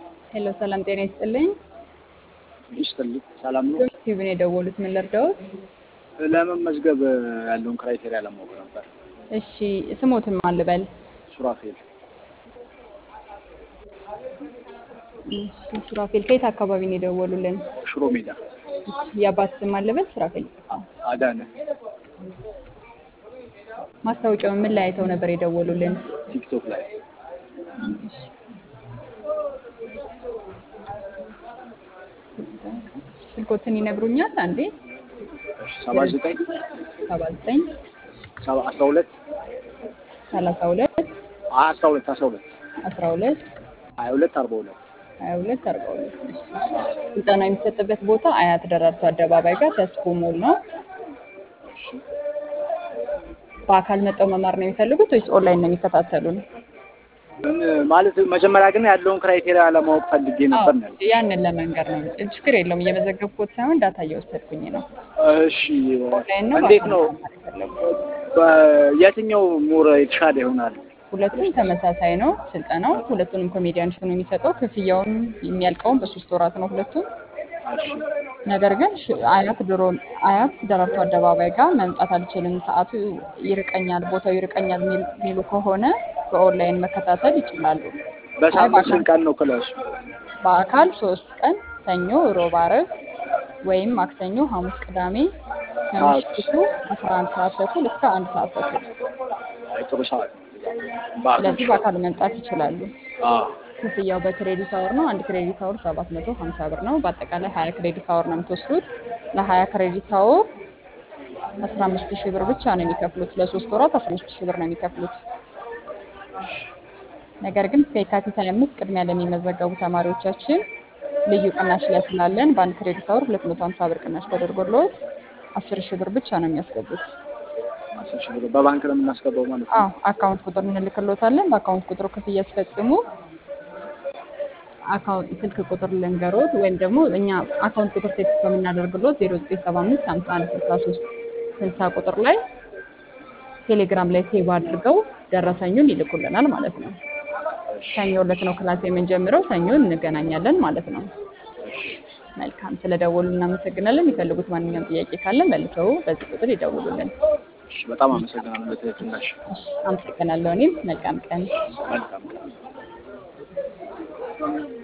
ሄሎ ሰላም ጤና ይስጥልኝ። ይስጥልኝ። ሰላም ነው። ቲቪን የደወሉት ምን ልርዳዎት? ለመመዝገብ ያለውን ክራይቴሪያ ለማወቅ ነበር። እሺ ስሞትን ማን ልበል? ሱራፌል እሺ ሱራፌል ከየት አካባቢ ነው የደወሉልን? ሽሮ ሜዳ እሺ የአባት ስም ማን ልበል? ሱራፌል። አዳነ ማስታወቂያውን ምን ላይ አይተው ነበር የደወሉልን? ቲክቶክ ላይ ስልኮትን ይነግሩኛል? አንዴ ሰባ ዘጠኝ ሰባ ዘጠኝ አስራ ሁለት ሰላሳ ሁለት አስራ ሁለት አስራ ሁለት አስራ ሁለት ሀያ ሁለት አርባ ሁለት ሀያ ሁለት አርባ ሁለት ስልጠና የሚሰጥበት ቦታ አያት ደራርቱ አደባባይ ጋር ተስፎ ሞል ነው። በአካል መጠው መማር ነው የሚፈልጉት ወይስ ኦንላይን ነው የሚከታተሉን? ማለት መጀመሪያ ግን ያለውን ክራይቴሪያ ለማወቅ ፈልጌ ነበር ነው። ያንን ለመንገር ነው። ችግር የለውም። እየመዘገብኩት ሳይሆን ዳታ እየወሰድኩኝ ነው። እሺ ኦንላይን ነው እንዴት በአካል ነው መማር የፈለጉት? የትኛው ሙር የተሻለ ይሆናል? ሁለቱም ተመሳሳይ ነው ስልጠናው። ሁለቱንም ኮሜዲያን ነው የሚሰጠው። ክፍያውም የሚያልቀውም በሶስት ወራት ነው ሁለቱም። እሺ ነገር ግን ሽ- አያት ድሮ አያት ደራርቱ አደባባይ ጋር መምጣት አልችልም፣ ሰዓቱ ይርቀኛል፣ ቦታው ይርቀኛል የሚል- የሚሉ ከሆነ በኦንላይን መከታተል ይችላሉ። አይ በሳምንት በአካል ስንት ቀን ነው ክላሱ? በአካል ሶስት ቀን ሰኞ፣ ሮብ፣ ዓርብ ወይም ማክሰኞ፣ ሐሙስ፣ ቅዳሜ ከምሽቱ 11 ሰዓት ተኩል እስከ አንድ ሰዓት ተኩል። አይ ጥሩ ሰዓት በአካል ስለዚህ በአካል መምጣት ይችላሉ። አዎ ክፍያው በክሬዲት አወር ነው። አንድ ክሬዲት አወር 750 ብር ነው። በአጠቃላይ 20 ክሬዲት አወር ነው የምትወስዱት። ለ20 ክሬዲት አወር 15 ሺህ ብር ብቻ ነው የሚከፍሉት። ለሶስት ወራት 15 ሺህ ብር ነው የሚከፍሉት። ነገር ግን እስከ የካቲት 25 ቅድሚያ ለሚመዘገቡ ተማሪዎቻችን ልዩ ቅናሽ ላይ ስላለን በአንድ ክሬዲት አወር 250 ብር ቅናሽ ተደርጎልዎት 10 ሺህ ብር ብቻ ነው የሚያስገቡት። አስር ሺህ ብር በባንክ ነው የምናስገባው ማለት ነው። አዎ አካውንት ቁጥር እንልክሎታለን። በአካውንት ቁጥሩ ክፍያ ሲፈጽሙ አካውንት ስልክ ቁጥር ልንገሮት ወይም ደግሞ እኛ አካውንት ቁጥር ቴክስት በምናደርግሎት 0975 51 63 60 ቁጥር ላይ ቴሌግራም ላይ ሴቭ አድርገው ደረሰኙን ይልኩልናል ማለት ነው። ሰኞ ዕለት ነው ክላስ የምንጀምረው። ሰኞ እንገናኛለን ማለት ነው። መልካም ስለደወሉ እናመሰግናለን። የሚፈልጉት ማንኛውም ጥያቄ ካለ መልሰው በዚህ ቁጥር ይደውሉልን። እሺ በጣም አመሰግናለሁ ለትህትናሽ። እሺ፣ አመሰግናለሁ። እኔም መልካም ቀን። መልካም ቀን